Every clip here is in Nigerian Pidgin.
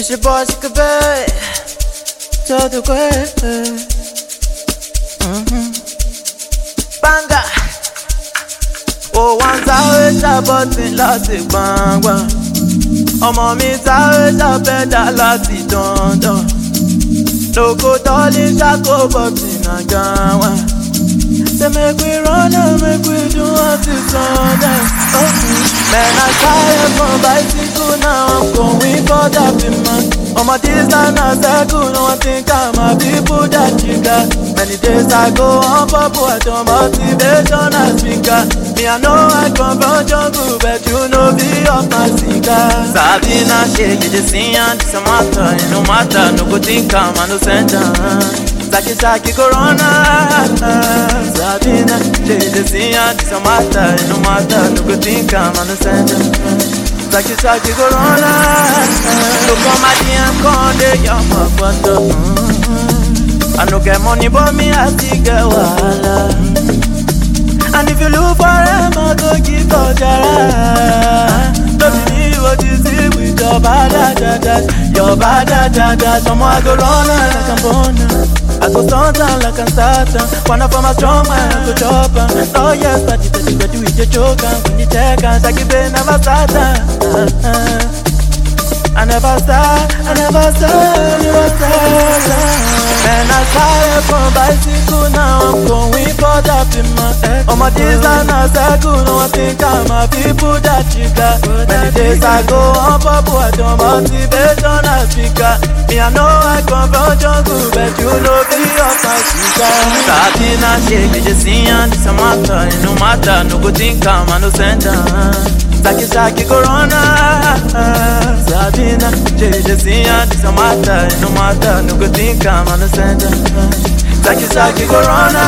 It's your boy, she could be. To the way. Mm-hmm. Banga. Ó wá ń sáré ṣàbọ̀tì láti gbọ̀ngbọ̀n. Ọmọ mi sáré ṣàbẹ̀dá láti dandan. Lóko tọ́lí ṣàkóbọ̀tì náà gan wá. Say make we run and make we do until sundown. Oh, man, I tired from bicycle now. I'm going for that big man. On my distance, I circle. No one think I'm a people that you got. Many days I go on purple, I don't motivation as speaker. Me, I know I come from jungle, but you know be off my cigar. Sabina, shake it, just sing and it's a matter. No matter, no good think I'm no center. Saki saki corona Sabina Jade siya di sa mata No mata No go think I'm on the center Saki saki corona Look on my DM konde You're my photo I no get money but me I still get wahala And if you look for him I go give for jara Don't believe what you see with your bad da Your bad da Someone go run like I'm born I go stunt am like I'm starting. Wanna form a strong man, I go chop am. Oh yes, but you said you go do it, you choke am. When you check am, Shaggy Bay never start am. I never start, I never start, never start. Man, I started from bicycle, now I'm going for that in my head. On my days and I circle, no one think I'm a people that you got. Many days I go on purple, I don't motivation as speaker. Me, I know I come from jungle, but you know be off my speaker. Sabina shake, me just see and it's a matter. It no matter, no good think I'm a no center. Saki saki corona Sabina Jeje siya di sa mata No matter No good think I'm on the center Saki saki corona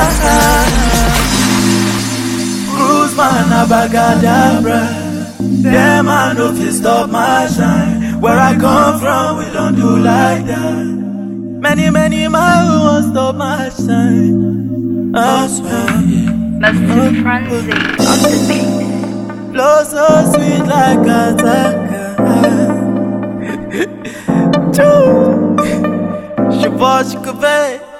Cruise man abagadabra Them I no fit stop my shine Where I come from we don't do like that Many many miles won't stop my shine I swear Mr. Frenzy on the beat. Flow so sweet like a taka. Choo. Shabbat Shabbat.